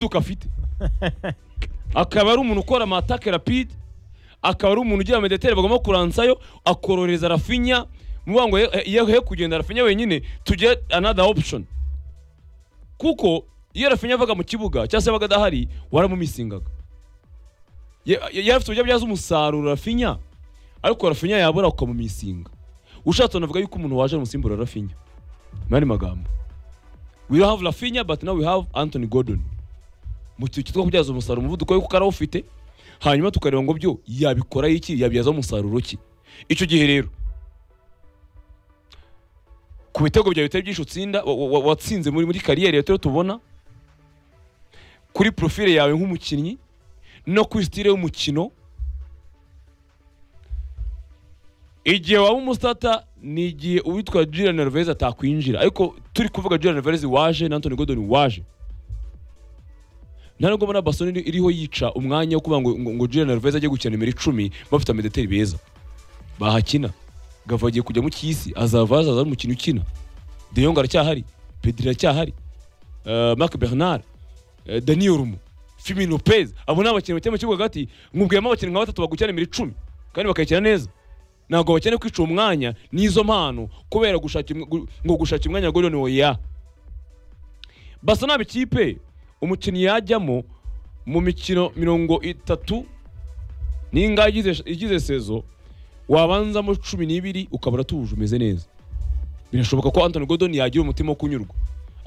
duka afite akaba ari umuntu ukora amatake rapide akaba ari umuntu ugira meditere bagomba kuransayo akororeza rafinya muvuga ngo ye- ye he kugenda rafinya wenyine tujye another option kuko iyo rafinya avaga mu kibuga cyangwa se yabaga adahari waramumisingaga Ye- ye- yari afite uburyo abyaza umusaruro rafinya ariko rafinya yabura ukamumisinga ushatse wanavuga yuko umuntu waje umusimbura rafinya mu yandi magambo we have rafinya but now we have anthony gordon mu cyiciro cyo kubyaza umusaruro umuvuduko we kuko arawufite hanyuma tukareba ngo byo yabikora iki yabyaza umusaruro ki icyo gihe rero ku bitego byawe bitari byinshi utsinda wa- wa- wa- watsinze muri muri kariyeri yawe rero tubona kuri profile yawe nk'umukinnyi no kuri sitire y'umukino igihe waba umusitata ni igihe uwitwa Julian Alvarez atakwinjira ariko turi kuvuga Julian Alvarez waje na Anthony Gordon waje nta nubwo mbona Barcelona iri- iriho yica umwanya wo kuvuga ngo, ngo, ngo Julian Alvarez ajye gukina nimero icumi bafite amedeteri beza bahakina Gava agiye kujya mu cy'isi azava hazaza ari umukinnyi ukina De Jong aracyahari Pedri aracyahari uh, Marc Bernard uh, Dani Olmo Firmino Lopez abo ni abakinnyi bakina mu kibuga hagati mwubwiyemo abakinnyi nka batatu bagukina nimero icumi kandi bakayikina neza ntabwo bakeneye kwica uwo mwanya n'izo mpano kubera gushaka imwe- gu- ngo gushaka umwanya wa Gordon Oya basa naba ikipe umukinnyi yajyamo mu mikino mirongo itatu n'ingahe igize- igize sezo wabanzamo cumi n'ibiri ukaba uratuje umeze neza birashoboka ko Anthony Gordon yagira umutima wo kunyurwa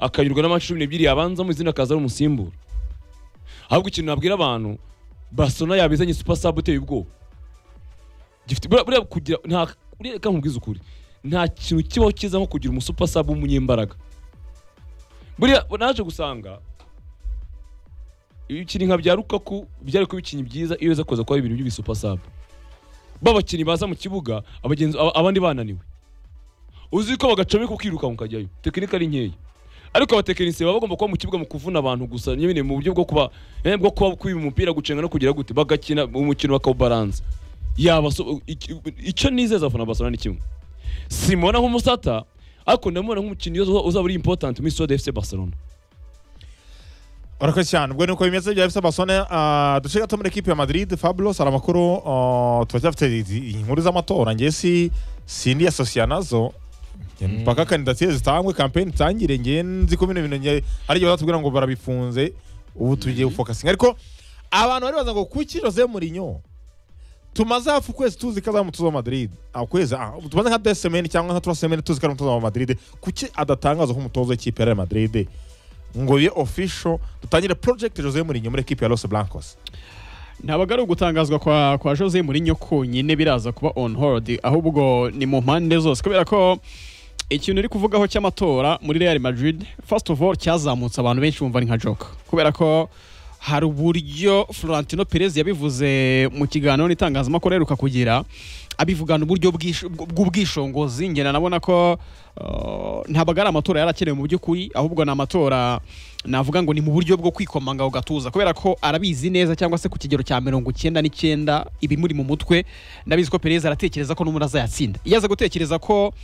akanyurwa n'amaci cumi n'ebyiri yabanzamo izindi akaza ari umusimbura ahubwo ikintu nabwira abantu Barcelona yabizanye super sub uteye ubwoba gifite buriya buriya kugira nta buriya reka nkubwize ukuri nta kintu kibaho cyiza nko kugira umusupa sub w'umunyembaraga buriya naje gusanga ibikinnyi nka bya Lukaku byari kuba ibikinnyi byiza iyo biza kuza kuba ibintu by'ibisupa sub b'abakinnyi baza mu kibuga abagenzi aba- abandi bananiwe uzi ko bagacomeka ukirukanka ukajyayo tekinika ari nkeya ariko abatekinisiye baba bagomba kuba mu kibuga mu kuvuna abantu gusa nyine mu buryo bwo kuba eh, bwo kuba kwiba umupira gucenga no kugira gute bagakina umukino bakawubaranza yaba so- iki- icyo nizeza abafana ba Barcelona ni kimwe simubona nk'umusata ariko ndamubona nk'umukinnyi uza- uzaba uri important muri Stade FC Barcelona Urakoze cyane ubwo nuko bimeze bya FC Barcelona ah, duce gato muri ekipe ya Madrid Fabulous hari amakuru ah, turacyafite i- inkuru z'amatora ngiye si sindi asosiya nazo Nge mpaka kandidatire zitangwe kampeni itangire ngiye nzi ko bino bintu ngiye ari igihe batubwira ngo barabifunze ubu tugiye gufokasinga ariko abantu bari baza ngo kuki Jose Mourinho tumaze hafi ukwezi tuzi ko azaba umutoza wa Madrid ukwezi ah, tumaze nka deux semaines cyangwa nka trois semaines tuzi ko ari umutoza wa Madrid kuki adatangazwa nk'umutoza w'ikipe ya Real Madrid ngo bibe official dutangire project Jose Mourinho muri equipe ya Los Blancos ntabwo ari ugutangazwa kwa, kwa jose Mourinho konyine biraza kuba on hold ahubwo ni mu mpande zose kubera ko ikintu uri kuvugaho cy'amatora muri real madrid first of all cyazamutse abantu benshi bumva ari nka joka kubera ko hari uburyo florentino perez yabivuze mu kiganiro n'itangazamakuru aheruka kugira abivugana uburyo bw'ish- bw'ubwishongozi ngena nabona ko uh, ntabwo ari amatora yari akenewe mu by'ukuri ahubwo ni amatora navuga ngo ni mu buryo bwo kwikomanga ku gatuza kubera ko arabizi neza cyangwa se ku kigero cya mirongo icyenda n'icyenda ibimuri mu mutwe ndabizi ko perezida aratekereza ko n'umuntu azayatsinda iyo aza gutekereza ko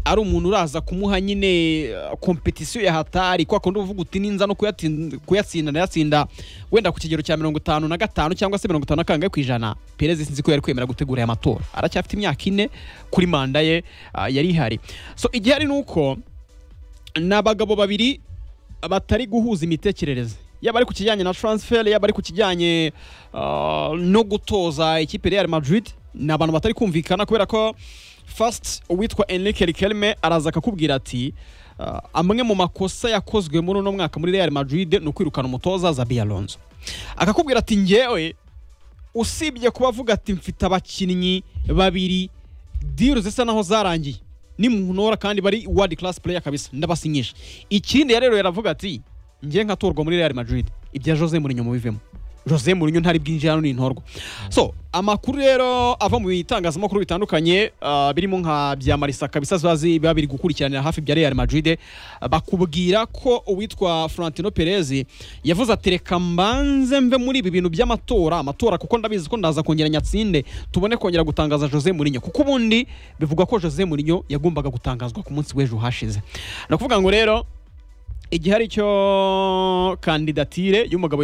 ari umuntu uraza kumuha nyine uh, kompetisiyo ya hatari kwa kundi uvuga uti ninza no kuyatin- kuyatsinda ndayatsinda wenda ku kigero cya mirongo itanu na gatanu cyangwa se mirongo itanu na kangahe ku ijana perezida sinzi ko yari kwemera gutegura aya matora aracyafite imyaka ine kuri manda ye uh, yari ihari so igihari ni uko ni abagabo babiri batari guhuza imitekerereze yaba ari ku kijyanye na transfer yaba ari ku kijyanye uh, no gutoza ikipe ya Real Madrid ni abantu batari kumvikana kubera ko first uwitwa Enrique Riquelme araza akakubwira ati uh, amwe mu makosa yakozwe muri uno mwaka muri Real Madrid ni ukwirukana umutoza Xabi Alonso akakubwira ati ngewe usibye kuba avuga ati mfite abakinnyi babiri diru zisa naho zarangiye ni muntora kandi bari world class player kabisa ndabasinyisha ikindi rero yaravuga ati ngiye nkatorwa muri Real Madrid ibya Jose Mourinho mubivemo Jose Mourinho ntari bwinjira hano n'intorwa so amakuru rero ava mu bitangazamakuru bitandukanye ah, birimo nka bya Marisa kabisa ziba zi- biba biri gukurikiranira hafi bya Real Madrid ah, bakubwira ko uwitwa Florentino Perez yavuze ati reka mbanze mve muri ibi bintu by'amatora amatora kuko ndabizi ko ndaza kongera nyatsinde tubone kongera gutangaza Jose Mourinho kuko ubundi bivugwa ko Jose Mourinho yagombaga gutangazwa ku munsi w'ejo hashize ni ukuvuga ngo rero igihe ari cyo kandidatire y'umugabo